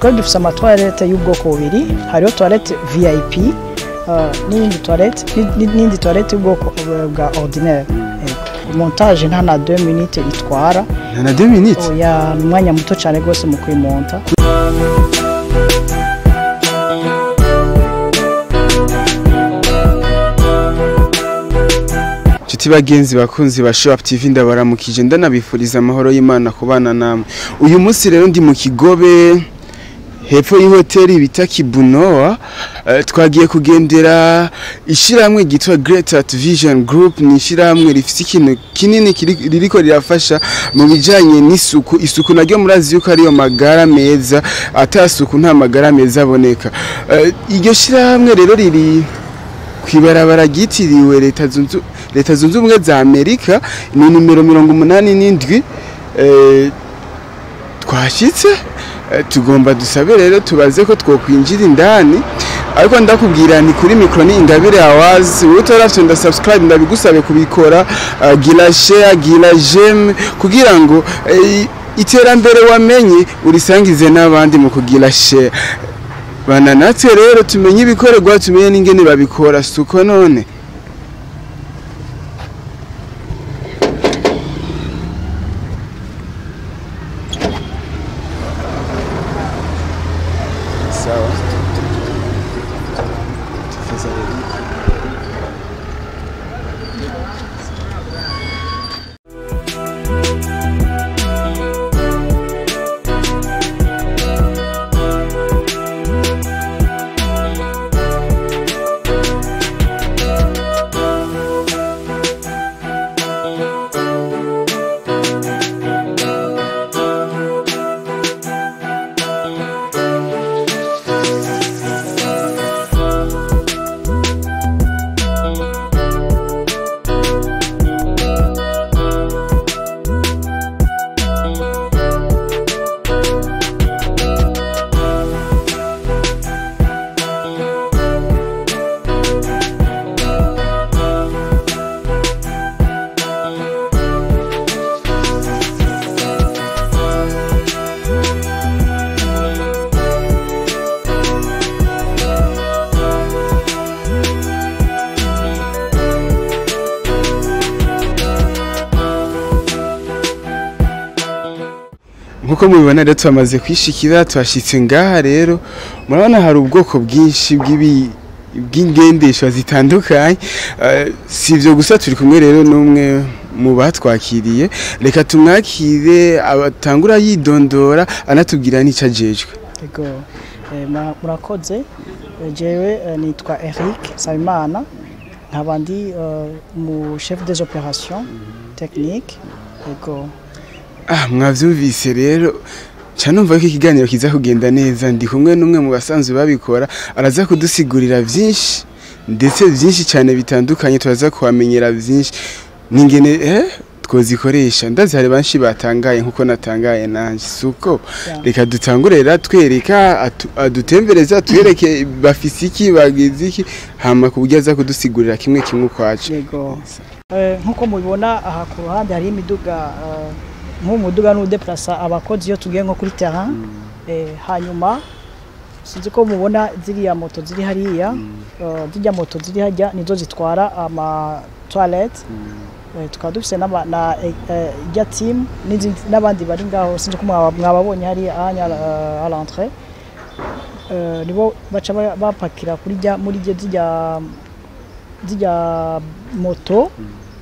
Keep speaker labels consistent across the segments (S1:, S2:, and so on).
S1: twari dufise amatoilette y'ubwoko bubiri hariho toilette vip uh, n'iyindi toilette ni- n'indi toilette y'ubwoko bwa ordinaire Yego. montage nta na 2 minutes itwara
S2: nta na 2 minutes
S1: oya ni umwanya muto cyane rwose mu kuyimonta
S2: Nshuti bagenzi bakunzi ba Show Up TV ndabaramukije ndanabifuriza amahoro y'Imana kubana namwe. Uyu munsi rero ndi mu Kigobe hepfo y'ihoteli bita Kibunoa eh, twagiye kugendera ishiramwe gitwa Great Art Vision Group ni ishiramwe rifite ikintu kinini kiri- ririko rirafasha mu bijanye n'isuku isuku naryo murazi yuko ariyo magara meza atasuku nta magara meza aboneka Eh, iryo shiramwe rero riri kwibarabara ryitiriwe leta zunze leta zunze ubumwe za amerika ni nimero mirongo umunani n'indwi eh, twashyitse eh, tugomba dusabe rero tubaze ko twokwinjira indani ariko ndakubwira ni kuri mikoro ni ingabire awazi wowe utarafite nda subscribe ndabigusabe kubikora uh, gira share gira j'aime kugira ngo eh, iterambere wamenye urisangize n'abandi mu kugira share bana natwe rero tumenye ibikorerwa tumenye n'ingene babikora suko none sawa nkuko mubibona rero twamaze kwishikira twashitse ngaha rero murabona hari ubwoko bwinshi bw'ibi bw'ingendeshwa zitandukanye Eh, si ibyo gusa turi kumwe rero n'umwe mu batwakiriye reka tumwakire abatangura yidondora anatubwira n'icyo ajejwe
S1: Ego, eh, mura- murakoze Eh, jewe eh, nitwa Eric Sabimana nkaba ndi eh, mu chef des opérations techniques ego
S2: ah mwavyumvise rero ca numva ko ikiganiro kiza kugenda neza ndi kumwe n'umwe mu basanzwe babikora araza kudusigurira vyinshi ndetse vyinshi cyane bitandukanye turaza kuhamenyera vyinshi ningene eh twozikoresha ndazi hari banshi batangaye nkuko natangaye nanje suko
S1: Yeah.
S2: reka dutangurera twereka atu- adutembereza twereke bafise iki bagize iki hama ku buryo aza kudusigurira kimwe kimwe ukwacu
S1: yego Eh, nk'uko mubibona aha ku ruhande hari imiduga eh, nk'uwo muduga n'udeplasa abakozi iyo tugiye nko kuri terrain eh, hanyuma sinzi ko mubona ziriya moto ziri hariya eh, zirya moto ziri hajya nizo zitwara ama toilette Eh, tukaba dufise n'aba- na eh, eh, ijya team n'izindi- n'abandi bari ngaho sinzi ko mwaba- mwababonye hariya ahanya eh, à l'entrée Eh, nibo baca ba- bapakira kuri rya muri rya zirya zirya moto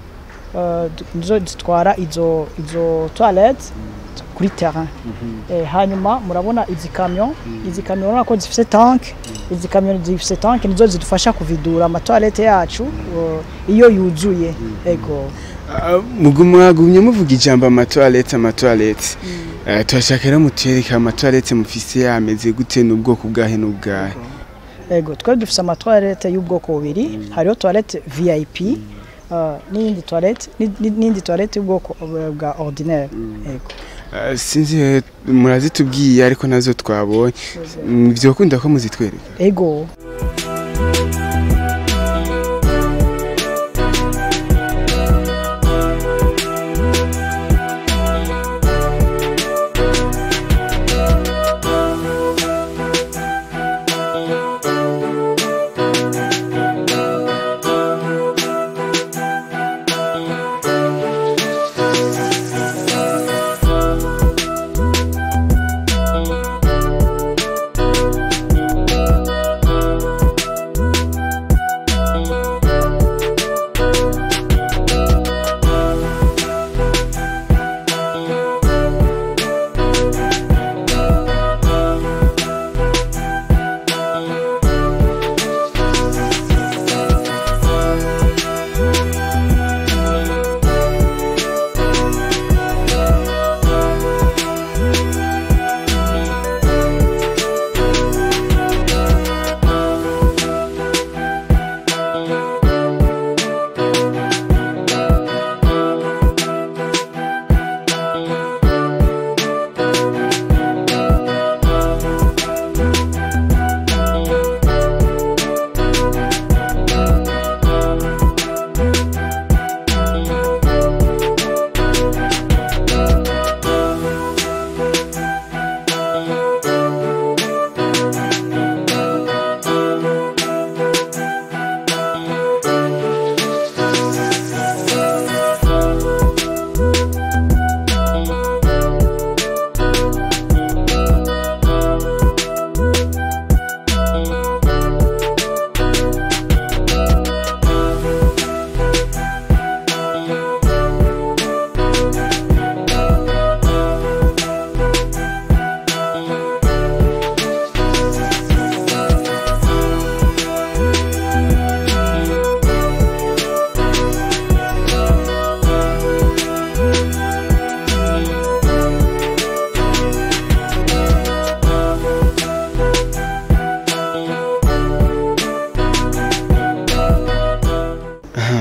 S1: eh, nizo zitwara izo izo toilette kuri terrain Eh, hanyuma murabona izi kamyo izi kamyo urabona ko zifise tank izi kamyo zifise tank nizo zidufasha kuvidura amatoilette yacu eh, iyo yuzuye ego
S2: Ah, mugu mwagumye muvuga ijambo amatoilette amatoilette Eh, turashaka rero mutwereka amatoilette mufise yameze gute n'ubwoko bwahe n'ubwahe
S1: ego twari dufise amatoilette y'ubwoko bubiri hariho toilette vip eh, n'iyindi toilette ni- ni- n'indi toilette y'ubwoko eh, bwa ordinaire ego
S2: Ah, sinzi eh, murazitubwiye ariko nazo twabonye Mm, vyokunda ko muzitwereka
S1: ego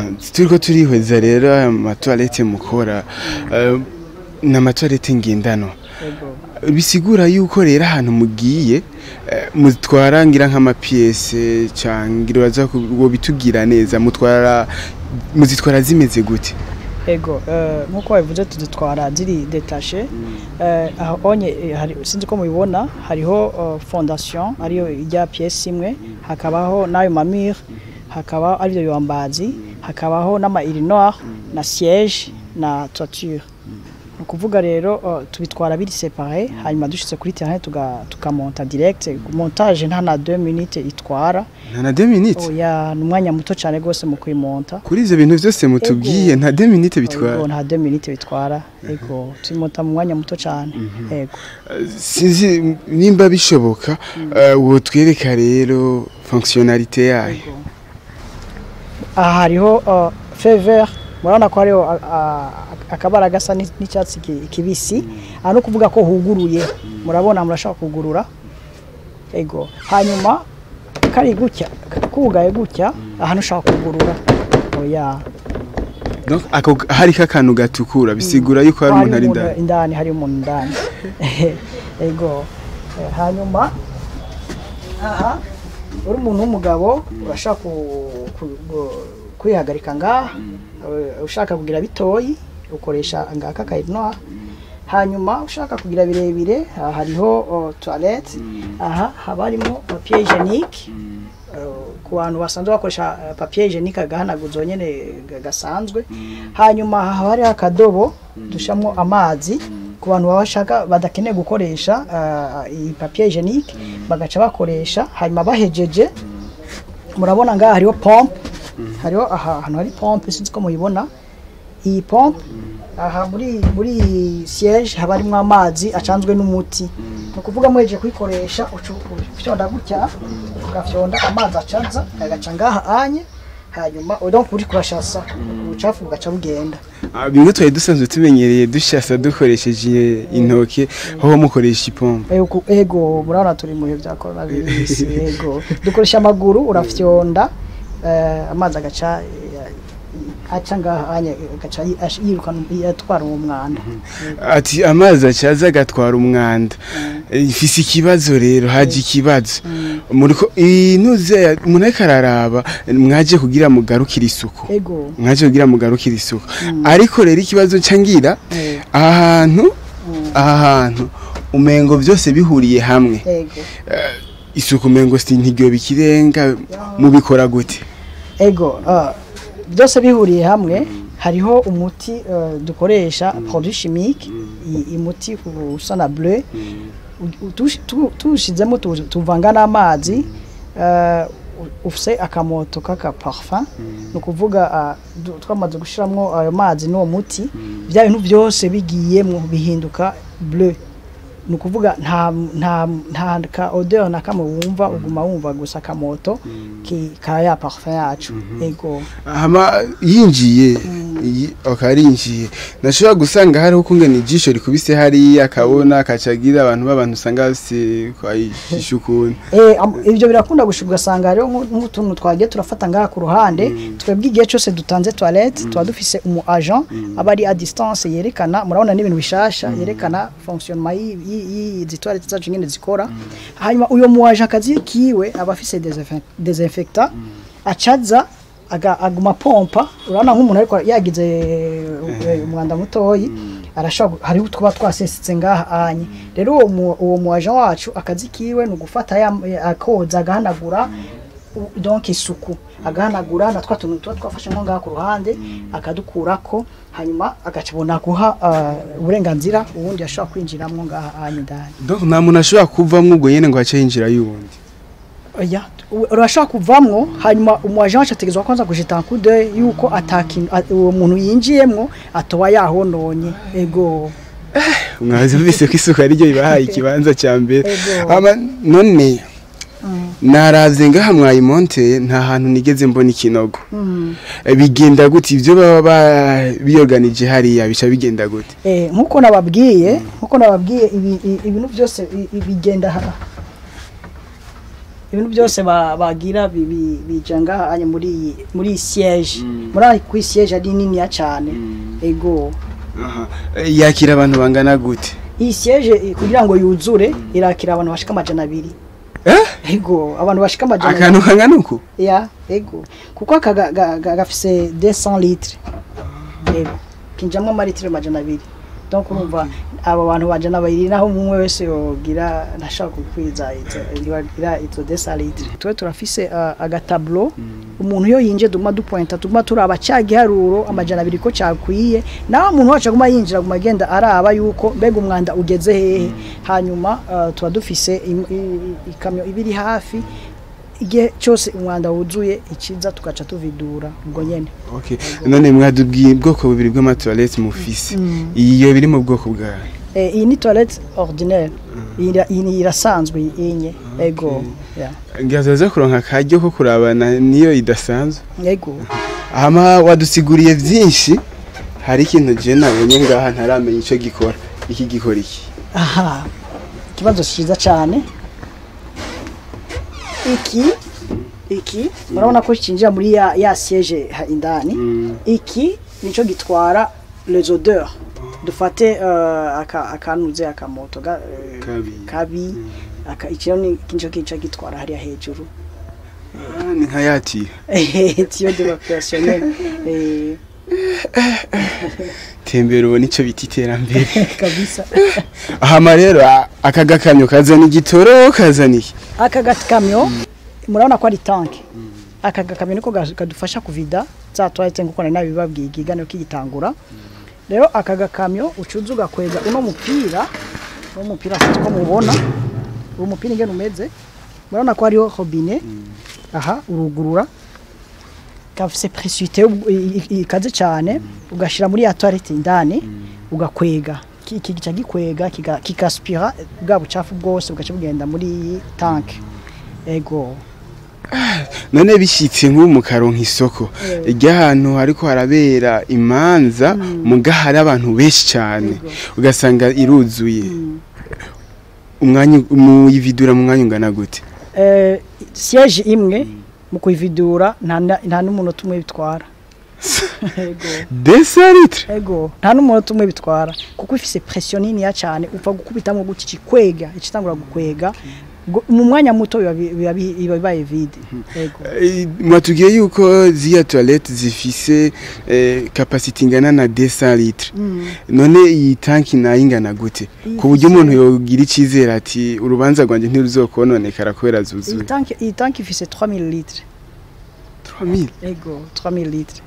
S2: turiko turihweza rero aya matoilette mukora eh, ni amatoilette ngendano
S1: ego
S2: bisigura yuko rero ahantu mugiye eh, mutwara ngira nk'amapiyese cangira baza ngo bitugira neza mutwara muzitwara zimeze gute
S1: ego eh, nk'uko babivuze tuzitwara ziri detashe eh, aho onye eh, hari sinzi ko mubibona hariho eh, fondation ariyo ijya pièce imwe hakabaho n'ayo mamire hakaba ariyo yambazi hakabaho n'ama noir na siège na toiture ni ukuvuga rero eh, tubitwara biri separe hanyuma dushitse kuri terrain tuga- tukamonta direct montage nta na 2 minutes itwara
S2: nta na 2 minutes
S1: oya ni umwanya muto cyane rwose mu kuyimonta
S2: kuri ivyo bintu vyose mutubwiye nta 2 minutes
S1: Ego,
S2: bitwara
S1: nta 2 minutes bitwara ego tuyimota mu mwanya muto cyane ego
S2: sinzi nimba bishoboka eh, wotwereka rero fonctionnalité yayo
S1: aha hariho uh, feu vert murabona ko hariho a- a- akabara gasa ni- n'icyatsi ki- kibisi aha no kuvuga ko huguruye murabona murashaka kugurura ego hanyuma kari gutya kugaye gutya aha ntushaka kugurura oya
S2: donc ako hariko akantu gatukura bisigura yuko hari umuntu ari indani
S1: indani hari umuntu indani ego Eh, hanyuma aha uri umuntu w'umugabo urashaka ku- ku- gu- kwihagarika ngaha eh, ushaka kugira bitoyi ukoresha ngaka kayinoa hanyuma ushaka kugira birebire aha hariho oh, toilette aha haba harimo papier hygienique Uh, ku bantu basanzwe bakoresha uh, papier hygienique agahanaguzo nyene ga- gasanzwe hanyuma haba hariho akadobo dushamo amazi ku bantu baba bashaka badakeneye gukoresha uh, iyi papier hygienique bagaca bakoresha hanyuma bahejeje murabona ngaha hariho pompe hariho aha hantu hari pompe sinzi ko muyibona iyi pompe aha muri muri iyi siège haba harimo amazi acanzwe n'umuti ni ukuvuga muhejeje kuyikoresha ucu- ufyonda gutya ugafyonda amazi acaza agaca ngaha anye hanyuma donc uri kurashasa ubucafu bugaca bugenda
S2: Ah, bimwe twari dusanzwe tumenyereye dushasa dukoresheje intoke aho mukoresha ipompo
S1: Ego, ego murabona turi mu bihe bya corona virus ego dukoresha amaguru urafyonda eh, amazi agaca eh, aca ngaha anye agaca yi- ash- yirukana yatwara uwo mwanda
S2: ati amazi acaza agatwara umwanda Eh, ifise ikibazo rero haje ikibazo muriko inuze umuntu ariko araraba mwaje kugira mugarukire isuku
S1: ego
S2: mwaje kugira mugarukire isuku ariko rero ikibazo cangira
S1: eh,
S2: aha hantu aha hantu umengo byose bihuriye hamwe
S1: ego
S2: isuku umengo si ntiryo bikirenga mubikora gute
S1: ego ah, byose bihuriye hamwe hariho umuti eh, dukoresha produit chimique i- umuti usa na bleu u- tush- tu- tuwushizemo tu- tuvanga n'amazi eh, u- ufise akamoto k'aka parfum ni ukuvuga ah, du- twamaze gushyiramo ayo mazi n'uwo muti bya bintu byose bigiyemo bihinduka bleu ni ukuvuga nta nta nta ka odeur na kamwe wumva uguma wumva gusa akamoto ki ka ya parfum yacu ego
S2: hama yinjiye yi- akarinjiye nashobora gusanga hariho kungena ijisho rikubise hariya akabona akacagira abantu b'abantu usanga bafise kwayishisha ukuntu
S1: Eh, am- ibyo birakunda gushika ugasanga hariho nk'u- nk'utuntu twagiye turafata ngaha ku ruhande twebwe igihe cyose dutanze toilette tuba dufise umu agent aba ari a distance yerekana murabona n'ibintu bishasha yerekana fonctionnement y'i- y'i- y'izi toilette zacu nyine zikora hanyuma uyo mu agent akazi kiwe aba afise desinfe- desinfectant acaza aga- aguma pompa urabona nk'umuntu ariko yagize eh, umwanda mutoyi arashobora gu- hariho utwaba twasesetse ngaha anye rero uwo mu- uwo mu agent wacu akazi kiwe ni ugufata ya- akoza agahanagura u- donc isuku agahanagura na twa tuntu tuba twafashe nko ngaha ku ruhande akadukurako hanyuma agacabona guha uh, uburenganzira ubundi ashobora kwinjiramo ngaha anye indani
S2: donc nta muntu ashobora kuvamwo ubwo nyene ngo ace yinjira y'uwundi
S1: oya u- urashobora kuvamwo hanyuma umu agent wacu ategerezwa kwanza kujeta kude yuko atakintu a- uwo muntu yinjiyemwo atoba yahononye ego
S2: mwazi mvise ko isuku ariryo ribahaye ikibanza ca mbere
S1: Ego.
S2: hama none naravye ngaha mwayimonte nta hantu nigeze mbona ikinogo Eh, bigenda gute ivyo baba ba- biyoganije hariya bica bigenda gute
S1: Eh, nkuko nababwiye nkuko nababwiye ibi- i- ibintu byose i- i- bigenda ha- ibintu byose ba- bagira bi- bi- bija ngaha anye muri iyi- muri iyi siège muri aho kuri siège ari niniya cyane ego
S2: Aha. Eh, yakira abantu bangana gute
S1: iyi siège eh, kugira ngo yuzure irakira abantu bashika amajana abiri
S2: Eh?
S1: ego abantu bashika amajana abiri
S2: akantu kangana uku
S1: ya ego kuko aka ga- ga- ga- gafise 200 litres ego kinjamwo amaritiro amajana abiri donc urumva abo bantu bajana babiri naho umwe wese yogira ntashaka gukwiza igira izo 200 litres twe turafise uh, agatablo umuntu iyo yinje duma dupointa tuguma turaba cya giharuro amajana abiri ko cyakwiye naho umuntu wacu aguma yinjira aguma agenda araba yuko mbega umwanda ugeze hehe hanyuma uh, tuba dufise im- i- i- ikamyo ibiri hafi igihe cyose umwanda wuzuye ikiza tugaca tuvidura ubwo nyene
S2: okay none mwadubwiye ubwoko bubiri bw'amatoilette mufise iyo biri mu bwoko bwayo
S1: Eh, iyi ni toilette ordinaire iyi ira- iyi ni irasanzwe inye ego ya
S2: ngiye kuronka akaryo ko kurabana niyo idasanzwe
S1: ego
S2: hama wadusiguriye byinshi hari ikintu je nabonye ngaha ntaramenya ico gikora iki gikora iki
S1: aha ikibazo cyiza cyane iki iki murabona ko kinjira muri ya, ya siège ha- indani iki nico gitwara les odeurs dufate uh, aka akanuze akamoto ga, eh,
S2: Kabi.
S1: kabi aka ikiro ni kinjo kica gitwara hariya hejuru
S2: Ah, ni nka yatiye
S1: tiyo de l'opérationnel eh
S2: tembera ubona ico bita iterambere
S1: kabisa
S2: hama rero a- aka gakamyo kazana igitoro kazana iki
S1: aka gakamyo murabona ko ari tanke aka gakamyo niko ga- kadufasha kuvida za toilette nkuko nari nabibabwiye ikiganiro kigitangura rero aka gakamyo ucuza ugakwega uno mupira uno mupira sinzi ko mubona uwo mupira ingene umeze murabona ko hariho robine aha urugurura gafise presite ikaze cyane ugashira muri ya toilette indani ugakwega Ki- iki gica gikwega kiga- kigaspira bwa bucafu bwose bugaca bugenda muri iyi tanke ego
S2: none bishitse nk'ubu mu karonka isoko
S1: Eh.
S2: ry'ahantu hariko harabera imanza muga hari abantu benshi cyane
S1: Yego.
S2: ugasanga iruzuye umwanya muyividura mu mwanya ungana gute
S1: Eh, siège imwe mu kuyividura nta na- nta n'umunota umwe bitwara ego
S2: desa litre
S1: ego nta n'umunota umwe bitwara kuko ifise pression niniya cyane upfa gukubitamo gutya ikikwega ikitangura gukwega Ubwo mu mwanya muto biba bi- biba bi- biba bibaye vide ego
S2: Eh, mwatubwiye yuko ziriya toilette zifise eh, capacity ingana na desa litre
S1: Mm.
S2: none iyi tanki nayo ingana gute
S1: Iyi
S2: ku buryo
S1: ifise-
S2: umuntu yogira icizere ati urubanza rwanjye ntiruzokononekara kubera
S1: iyi
S2: zuzuye
S1: tanki iyi tanki ifise 3000 litres
S2: 3000
S1: ego 3000 litres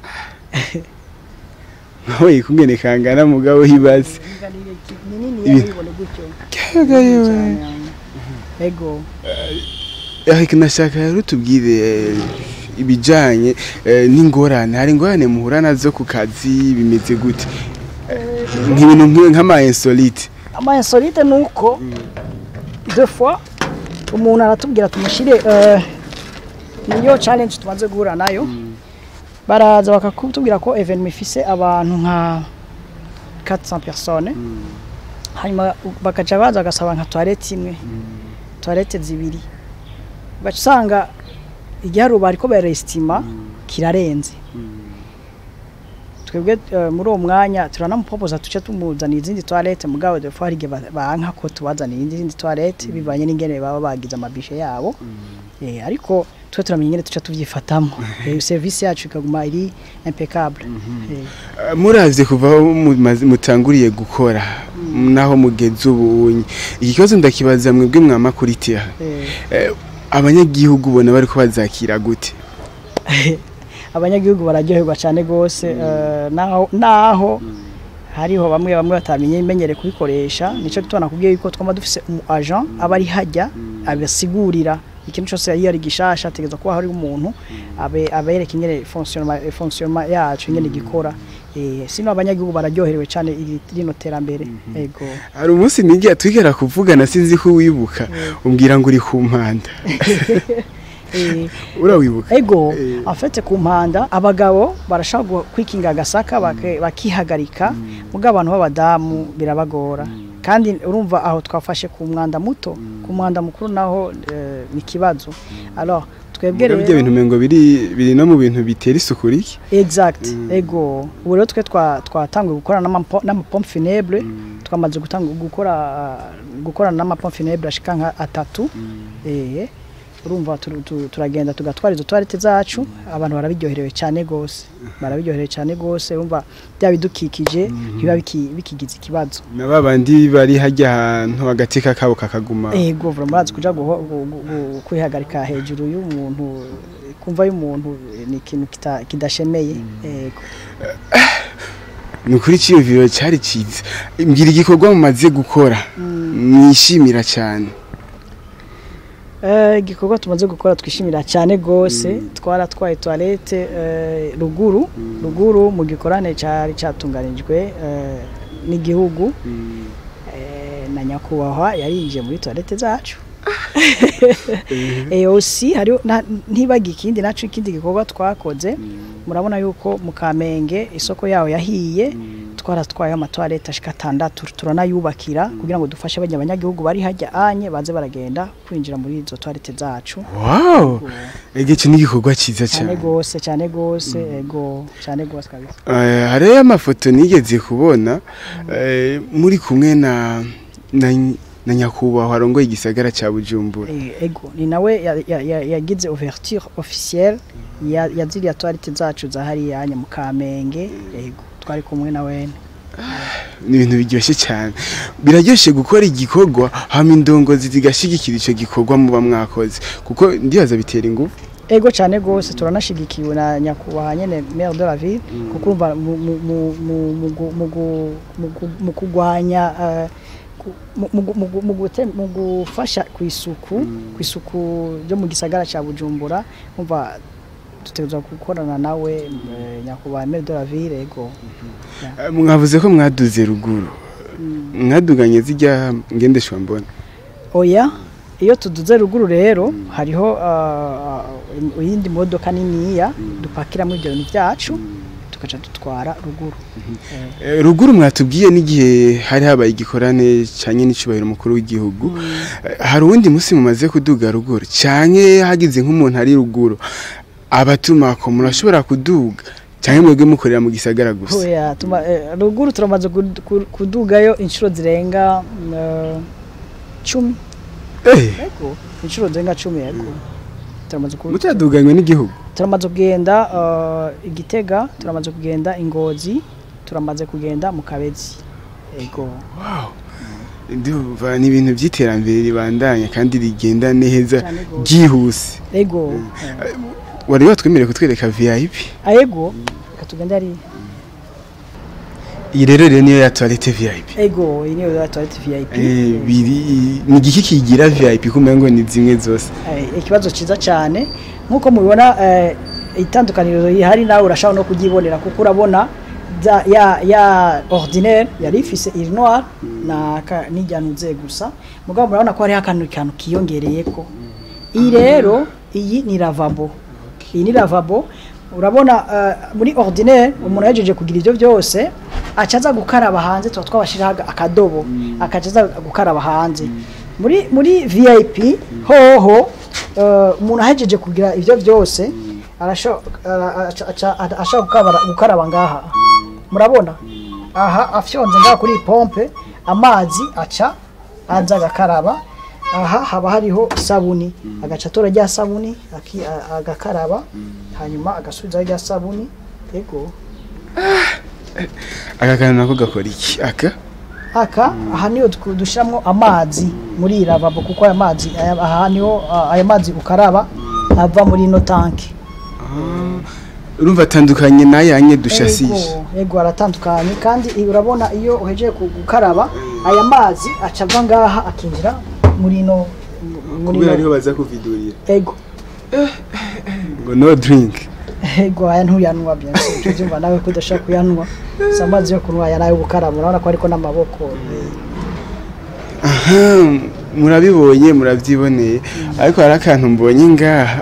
S2: nawe yikungene kangana mugabo hibaze
S1: ni nini
S2: Ibi-
S1: yabibone gutyo
S2: Kaga yewe.
S1: ego
S2: ariko nashaka rero tubwire eh, ibijanye eh, n'ingorane hari ingorane muhura nazo ku kazi bimeze gute nk'ibintu nk'i- nk'ama insolite
S1: ama insolite nuko deux fois umuntu aratubwira tumushyire eh, niyo challenge tumaze guhura nayo baraza bakakutubwira ko evenement ifise abantu nka 400 personnes hanyuma bakaca baza bagasaba nka toilette imwe toilette zibiri ugaca usanga igiharuro bariko barestima kirarenze twebwe eh, muri uwo mwanya turanamupopoza tuce tumuzanira izindi toilette mugabo de fois hari igihe ba- banka ko tubazanira izindi toilette bivanye n'ingene baba bagize amabishe yabo eh, ariko twe turamenya ingene tuca tuvyifatamo eh, service yacu ikaguma iri impeccable eh,
S2: Eh, muravye kuva aho mumaze- mutanguriye gukora naho mugeze ubunye iki kibazo ndakibaza mwebwe mwamakuritiha
S1: eh,
S2: Eh, abanyagihugu ubona bariko bazakira gute
S1: abanyagihugu bararyoherwa cyane gose eh, naho naho hariho bamwe bamwe batamenye imenyere kubikoresha nico gitona kubwiye yuko twama dufise umu agent aba ari hajya abasigurira ikintu cyose iyo ari gishasha ategereza kuba hari umuntu abe abereka ingene fonctionnement fonctionnement yacu ingene gikora eh sino abanyagihugu bararyoherewe cyane iri- rino terambere ego
S2: hari umunsi nigiye twigera kuvugana sinzi ko wibuka umbwira ngo uri ku mpanda
S1: eh
S2: urawibuka
S1: ego
S2: Eh.
S1: afete ku mpanda abagabo barashobora gu- kwikinga agasaka bake- bakihagarika mugabo abantu b'abadamu birabagora kandi urumva aho twafashe ku mwanda muto ku mwanda mukuru naho eh, ni ikibazo alors twebwe
S2: Mugabe ibyo
S1: rero
S2: bintu mengo biri biri no mu bintu bitera isuku rike
S1: exact ego ubu rero twe twa- twatanguye gukora n'amapo- n'amapompe funèbre twamaze gutanga gukora gukorana n'amapompe funèbre ashika nka atatu eh urumva turu- tu- turagenda tugatwara izo toilette zacu abantu barabiryoherewe cyane gose barabiryoherewe cyane gose urumva bya bidukikije ntibiba biki- bikigize ikibazo
S2: na babandi bari hajya ahantu agateka kabo kakaguma
S1: ego vuba murazi kuja guho- gu- gu- gu- kwihagarika hejuru y'umuntu kumva y'umuntu eh, ni ikintu kita- kidashemeye ego
S2: ni ukuri cyiyumviro cyari cyiza mbwira igikorwa mumaze gukora mwishimira cyane
S1: Eh, igikorwa tumaze gukora twishimira cyane gose twaratwaye toilette eh, ruguru ruguru mu gikorane cyari cyatunganijwe eh, n'igihugu eh, na nyakubahwa yarinjiye muri toilette zacu eh aussi hari ntibaga ikindi naco ikindi gikorwa twakoze murabona yuko mu Kamenge isoko yaho yahiye twaratwaye amatoilette ashika atandatu turanayubakira kugira ngo dufashe bajya abanyagihugu bari hajya anye baze baragenda kwinjira muri izo toilette zacu
S2: wow ege iki ni igikorwa cyiza
S1: cyane
S2: cyane
S1: gose cyane gose ego cyane gose kabisa
S2: Eh, hariyo amafoto nigeze kubona eh, muri kumwe na na na nyakubahwa arongoye igisagara cya bujumbura
S1: Eh, ego ni nawe ya- ya- ya- yagize ouverture officielle ya ya ziriya toilette zacu za hariya anye mu Kamenge ego twari kumwe na wene
S2: ni ibintu biryoshye cyane biraryoshye gukora igikorwa hama indongozi zigashyigikira icyo gikorwa muba mwakoze kuko ndibaza bitera ingufu
S1: ego cyane gose turanashigikiwe na nyakubahwa nyene maire de la ville kuko urumva mu- mu- mu- mu- mu gu- mu gu- mu gu- mu kugwanya eh, ku- mu- mu gu- mu gu- mu gute- mu gufasha ku isuku ku isuku ryo mu gisagara cya bujumbura umva dutegerezwa gukorana nawe eh, nyakubahwa maire de la ville ego
S2: Eh, mwavuze ko mwaduze ruguru mwaduganye zijya ngendeshwa mbona
S1: oya iyo tuduze ruguru rero hariho ah, ah, iyindi modoka niniya dupakiramo ibyo bintu byacu tugaca dutwara ruguru Eh,
S2: Eh, ruguru mwatubwiye n'igihe hari habaye igikorane cyanye n'icyubahiro mukuru w'igihugu Eh, hari uwundi munsi mumaze kuduga ruguru cyane hagize nk'umuntu ari ruguru abatuma ko murashobora kuduga cyangwa mwebwe mukorera mu gisagara gusa
S1: oya tuma eh, ruguru turamaze kud- ku- kudugayo inshuro zirenga mm, eh, cumi
S2: Eh,
S1: yego inshuro zirenga cumi yego turamaze ku-
S2: mutaduganywe n'igihugu
S1: turamaze kugenda eh, igitega turamaze kugenda ingozi turamaze kugenda mu kabezi ego
S2: wow ndumva ni ibintu by'iterambere ribandanya kandi rigenda neza
S1: Cyane gose.
S2: byihuse
S1: ego eh.
S2: wari watwemereye kutwereka vip
S1: ayego reka tugende ari
S2: iyi rero rero niyo ya toilette vip
S1: ego iyi niyo ya toilette VIP
S2: Eh, biri ni igiki kigira vip kumenya ngo ni zimwe zose
S1: Eh, ikibazo cyiza cyane nk'uko mubibona eh, itandukaniro rihari nawe urashobora no kuryibonera kuko urabona za- ya ya ordinaire yari ifise iri noir na ka- n'ijyanuze gusa mugabo murabona ko hariho akantu kantu kiyongereye ko iyi rero iyi ni lavabo iyi ni lavabo urabona eh, muri ordinaire umuntu yajeje kugira ibyo byose acaza gukaraba hanze tuba twabashiraho aga- akadobo akacaza gukaraba hanze muri muri VIP hoho eh, umuntu ahejeje kugira ibyo byose arasho- ara- aca- aca- aca- ashaka gukaraba gukaraba ngaha murabona aha afyonze ngaha kuri iyi pompe amazi aca aza agakaraba aha haba hariho isabuni agaca atora rya sabuni aki- a- agakaraba hanyuma agasubizaho rya sabuni yego
S2: aka kantu nako gakora iki aka
S1: aka aha niyo tw- dushyiramo amazi muri iyi lavabo kuko aya mazi aya- aha niho ah, aya mazi ukaraba ava muri ino tanki
S2: urumva atandukanye n'ayanye dushasije
S1: Yego, yego aratandukanye kandi i- urabona iyo uhejeje ku- gukaraba aya mazi aca ava ngaha akinjira muri ino muri
S2: kubera ariho
S1: ino
S2: baza kuvidurira
S1: ego
S2: ngo no drink
S1: ego aya ntuyanwa byanse icyo byumva nawe ko udashaka kuyanwa si amazi yo kunywa aya nayo gukaraba urabona ko ariko n'amaboko
S2: aha murabibonye murabyiboneye ariko hari akantu mbonye ngaha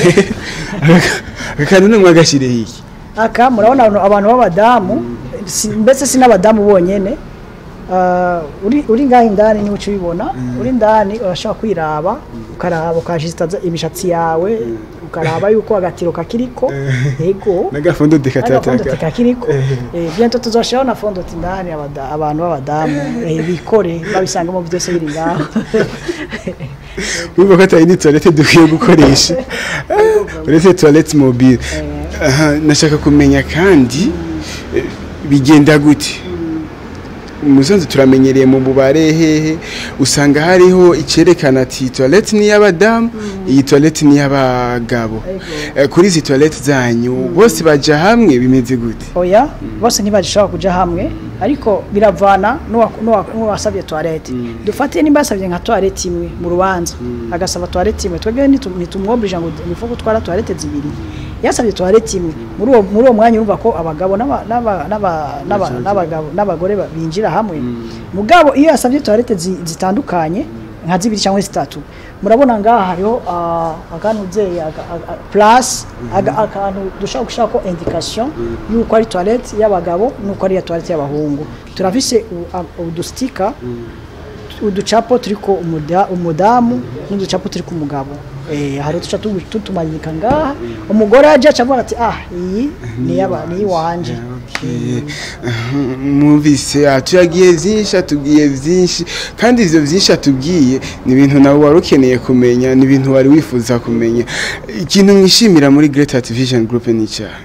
S2: aka kantu namwe agashyiriye iki
S1: aka murabona abantu- abantu b'abadamu si- mbese si n'abadamu bonyene Uh, uri uri ngaho indani niwe uca ubibona uri indani urashobora kwiraba ukaraba ukajisitaza imishatsi yawe ukaraba yuko agatiro kakiriko yego
S2: n'agafondo
S1: agafondo
S2: dekatataka
S1: kakiriko eh bientôt tuzoshiraho na fondo indani abada- abantu b'abadamu eh, bikore babisangamo byose biri ngaho
S2: wumva ko atari ni toilette dukwiye gukoresha uretse toilette mobile Aha, nashaka kumenya kandi eh, bigenda gute umusanzu turamenyereye mu bubare hehe usanga hariho icyerekana ati toilette ni iy'abadamu iyi toilette ni iy'abagabo Eh, kuri izi toilette zanyu bose baja hamwe bimeze gute
S1: oya bose ntibagishobora kuja hamwe ariko biravana n'uwa- n'uwa- n'uwasabye toilette dufate nimba yasabye nka toilette imwe mu rubanza agasaba toilette imwe twebwe ntitu- ntitumwobrija ngo nifuko gutwara toilette zibiri yasabye toilette imwe muri uwo muri uwo mwanya urumva ko abagabo n'aba- n'aba- n'aba- n'aba- n'abagabo n'abagore ba- binjira hamwe mugabo iyo yasabye toilette zi- zitandukanye nka zibiri cyangwa zitatu murabona ngaha hariho ah, akantu uzeye plus aga- akantu dushobora gushaka ko indication yuko ari toilette y'abagabo nuko ari iya toilette y'abahungu turafise u- a- udustika uducapo turiko umuda- umudamu n'uducapo turi ku mugabo eh hari uduca tu- tutumanika ngaha umugore aje acavuga ati ah iyi ni yaba ni iwanje
S2: mwumvise atubwiye byinshi atubwiye byinshi kandi ibyo byinshi atubwiye ni ibintu nawe wari ukeneye kumenya ni ibintu wari wifuza kumenya ikintu mwishimira muri Great Art Vision Group ni icyaha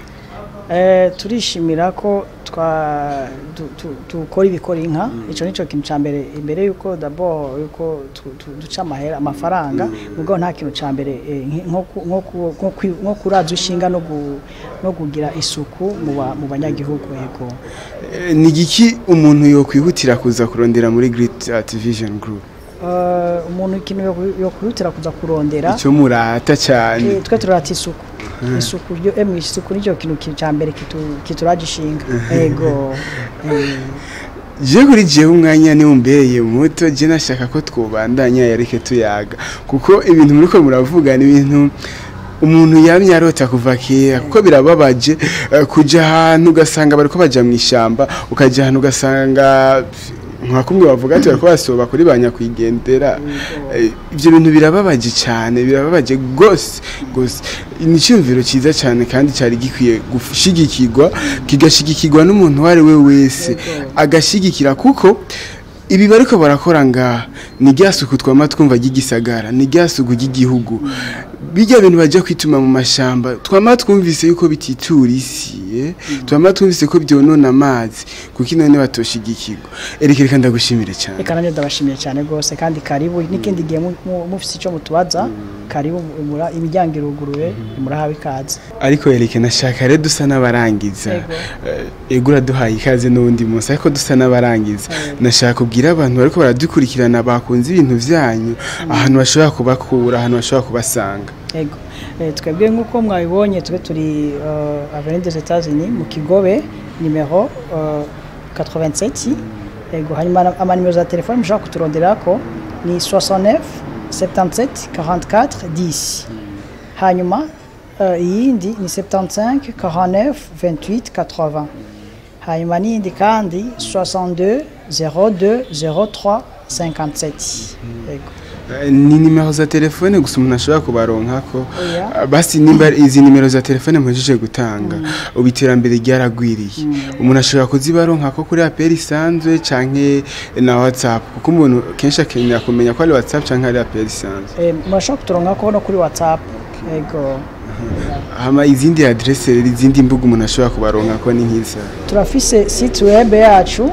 S1: Eh, turishimira ko twa du- tu- dukora ibikora inka ico nico kintu ca mbere imbere yuko d'abord yuko tu- tu- duca amahera amafaranga mugabo nta kintu ca mbere eh, nki- nko ku- nko ku- nko kwi- nko kuraza ishinga no gu- no kugira isuku mu ba- mu banyagihugu yego
S2: Eh, ni igiki umuntu yokwihutira kuza kurondera muri Great Art Vision Group
S1: Eh, umuntu ikintu yo- yo kwihutira kuza kurondera
S2: icyo murata cyane
S1: Eh, twe turata isuku isuku ryo emwe isuku nicyo kintu ki- ca mbere kitu- kituraje ishinga yego eh,
S2: je kuri jewe umwanya ni umbereye muto je nashaka ko twobandanya yareke tuyaga kuko ibintu muriko muravuga ni ibintu umuntu yamye arota kuva kera kuko birababaje eh, kuja ahantu ugasanga bariko baja mu ishamba ukaja ahantu ugasanga nka kumwe bavuga ati bariko basoba kuri ba nyakwigendera Eh, ivyo bintu birababaje cyane birababaje gose gose ni icyumviro cyiza cyane kandi cyari gikwiye gushigikirwa kigashigikirwa n'umuntu uwo ari we wese agashigikira kuko ibi bariko barakora ngaha ni rya suku twama twumva ry'igisagara ni rya suku ry'igihugu bijya bintu bajya kwituma mu mashamba twama twumvise yuko bititura isi eh? twama twumvise ko byonona amazi kuko ino batoshigikirwa ereka reka ndagushimire cyane
S1: reka nanjye ndabashimiye cyane rwose kandi karibu n'ikindi gihe mu- mu- mufise icyo mutubaza karibu mura- imiryango iruguruye murahawe ikaze
S2: ariko yereke nashaka rero dusa n'abarangiza
S1: Yego.
S2: Eh, ego uraduhaye ikaze n'uwundi munsi ariko dusa n'abarangiza nashaka kubwira abantu bariko baradukurikirana bakunze ibintu byanyu ahantu bashobora kubakura ahantu bashobora kubasanga
S1: yego Eh, twebwe nk'uko mwabibonye tube turi uh, avenue des Etats-Unis mu Kigobe numero uh, 87 yego hanyuma na- amanimero za telefone mushobora kuturonderako ni 69 77 44 10 hanyuma uh, iyindi ni 75 49 28 80 hanyuma n'iyindi kandi 62 02 03 57 yego
S2: Eh, ni nimero za telefone gusa umuntu ashobora kubaronkako
S1: Oya.
S2: Ah, basi nimba izi nimero za telefone mpejeje gutanga ubu iterambere ryaragwiriye umuntu ashobora kuzibaronkako kuri aperi isanzwe canke na whatsapp kuko umuntu kenshi akenera kumenya ko ari whatsapp canke ari aperi isanzwe
S1: Eh, murashobora kuturonkako no kuri whatsapp yego
S2: hama izindi adresse rero izindi mbuga umuntu ashobora kubaronkako ni nk'iza
S1: turafise site web yacu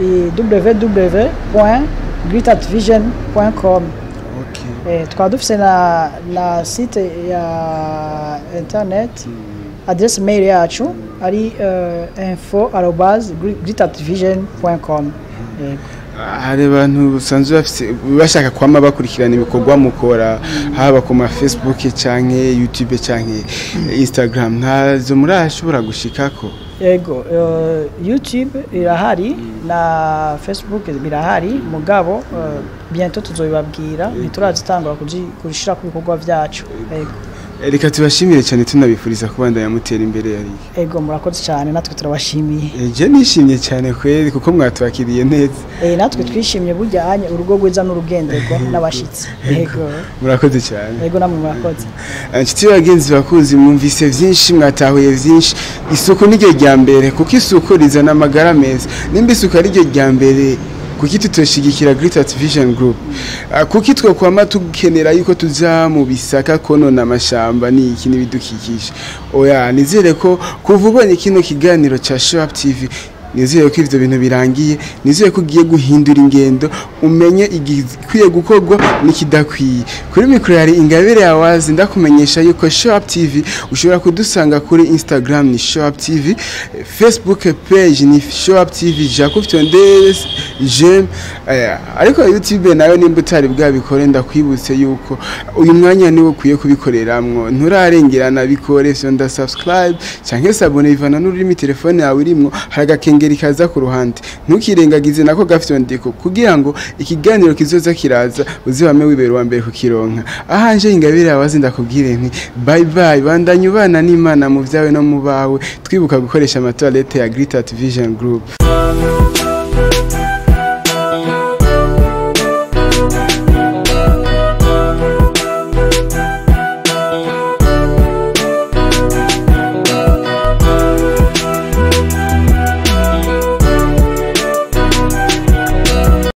S1: www.gritatvision.com eh, tukaba dufise na, na site ya internet adresse mail yacu ari uh, info arobase gritatvision.com yego
S2: hari abantu basanzwe bafise bashaka kwama bakurikirana ibikorwa mukora haba ku ma facebook canke youtube canke instagram ntazo murashobora gushikako
S1: yego uh, youtube irahari na facebook birahari mugabo uh, bientôt tuzobibabwira ntiturazitangura kuji- kurishira ku bikorwa vyacu yego
S2: reka tubashimire cyane tunabifuriza kubandanya mutera imbere yari
S1: ego murakoze cyane natwe turabashimiye
S2: je nishimye cyane kweri kuko mwatwakiriye neza
S1: Eh, natwe twishimye bujyanye urugo rwiza n'urugenderwa n'abashitsi ego
S2: murakoze cyane
S1: ego namwe murakoze
S2: inshuti bagenzi bakuzi mwumvise byinshi mwatahuye byinshi isuku niryo rya mbere kuko isuku rizana amagara meza nimba isuku ari ryo rya mbere kuki tutoshigikira Great Vision Group Ah, kuki twokwama tukenera yuko tuza mu bisaka konona amashamba ni iki n'ibidukikije oya nizere ko kuva ubonye kino kiganiro ca Show Up TV nizere ko ivyo bintu birangiye nizere ko ugiye guhindura ingendo umenye igikwiye gukorwa n'ikidakwiye kuri mikoro yari ingabire yawazi ndakumenyesha yuko Show Up TV ushobora kudusanga kuri Instagram ni Show Up TV eh, Facebook page ni Show Up TV Jacob Tondes Jem eh, ariko YouTube nayo nimba utari bwabikore ndakwibutse yuko uyu mwanya niwo ukwiye kubikoreramwo nturarengerana bikore vyonda subscribe canke sabone bivana n'ururimi telefone yawe irimwo hari agakengeri kaza ku ruhande ntukirengagize nako gafyondeko kugira ngo ikiganiro kizoza kiraza uzibame wibera uwa mbere kukironka ahanje ingabire abazi ndakubwire nti bye bye bandanye ubana n'imana mu vyawe no mu bawe twibuka gukoresha amatoilette ya Great Vision Group